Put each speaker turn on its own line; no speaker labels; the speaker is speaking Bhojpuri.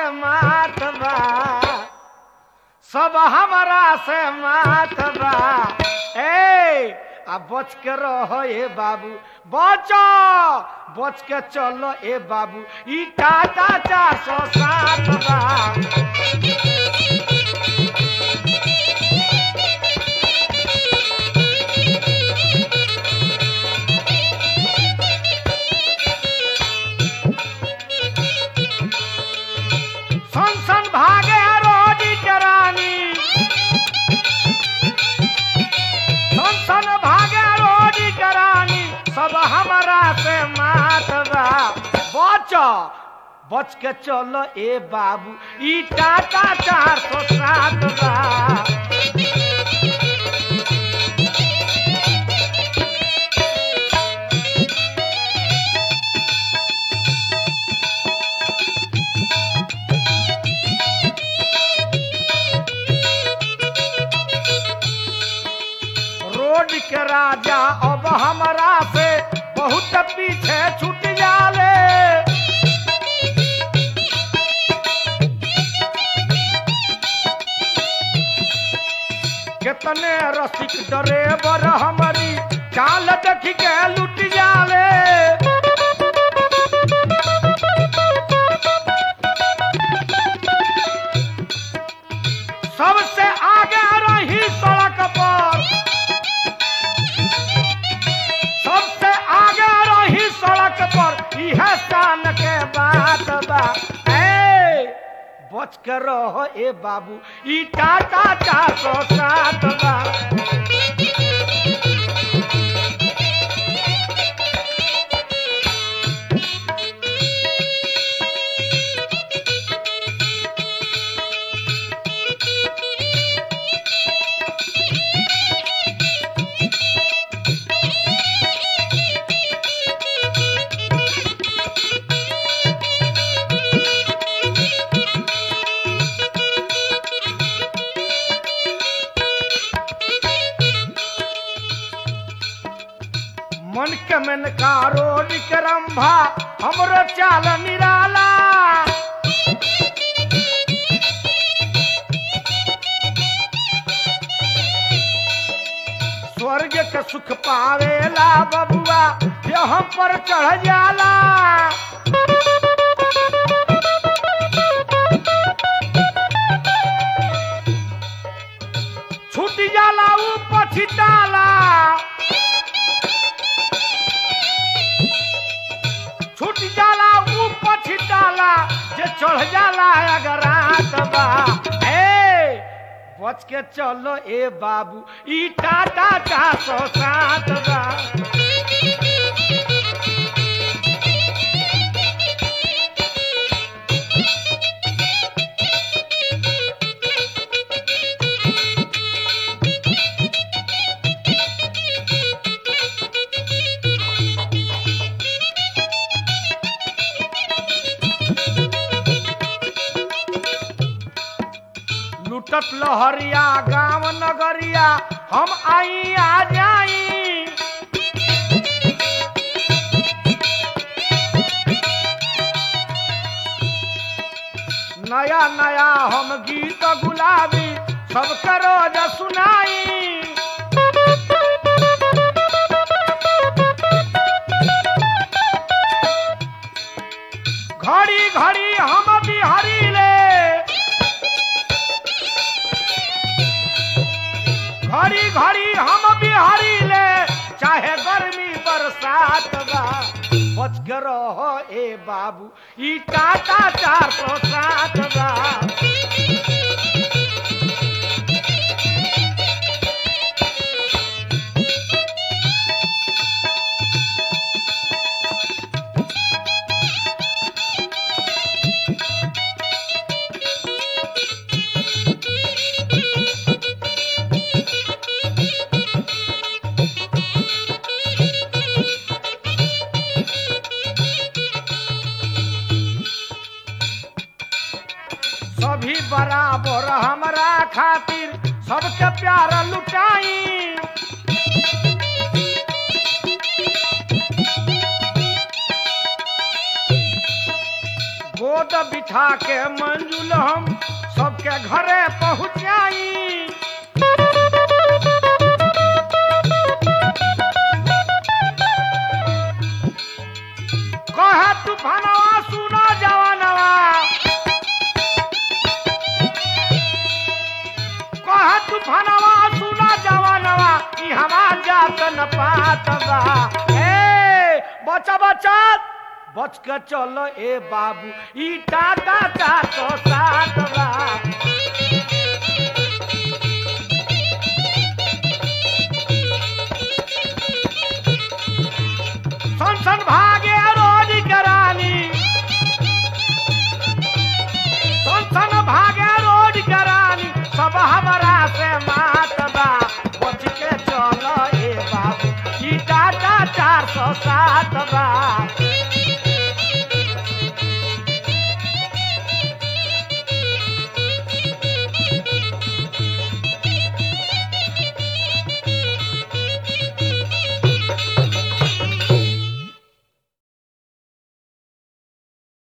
मात बा सब हमरा से मात बा ए आ बच के रहो ए बाबू बचो बच के चलो ए बाबू ई टाटा चार सौ सात बा सन सन भागे रोजी के रानी सन सन भागे रोजी के रानी सब हमरा से मात बा बच बच के चलो ए बाबू ई टाटा चार सौ सात बा रोड के राजा अब हमरा से बहुत पीछे छूट जाले कितने रसिक ड्राइवर हमारी चाल देख के लुट जाले सबसे आगे रही सड़क पर सबसे आगे रही सड़क पर यह शान के बात बा ए बच के रहो ए बाबू ई टाटा चार सौ सात बा मन के मन का रोड के रंभा हमरो चाल निराला स्वर्ग के सुख पावेला बबुआ ये हम पर चढ़ जाला छूट जाला ऊ पछिताला छूट जाला ऊ पछिताला जे चढ़ जाला अगर रात बा ए बच के चलो ए बाबू ई टाटा चार सौ सात बा लुटत लहरिया गांव नगरिया हम आई आ जाई नया नया हम गीत गुलाबी सबके रोज सुनाई घड़ी घड़ी हम बिहारी ले घड़ी घड़ी हम बिहारी ले चाहे गर्मी बरसात बा बच के रहो ए बाबू ई टाटा चार सौ सात बा सभी बराबर हमरा खातिर सबके प्यार लुटाई गोद रोड बिठा के मंजुल हम सबके घरे पहुँचाई कहे तूफानवा सुना जवानवा कहे तूफानवा सुना जवानवा ई हवा जात न पात बा ए बचा बचा बच के चलो ए बाबू ई टाटा का तो साथ बा सन सन भागे रोज करानी सन सन भागे रोज करानी सब हमारा से मात बा बच के चलो ए बाबू ई टाटा चार सौ सात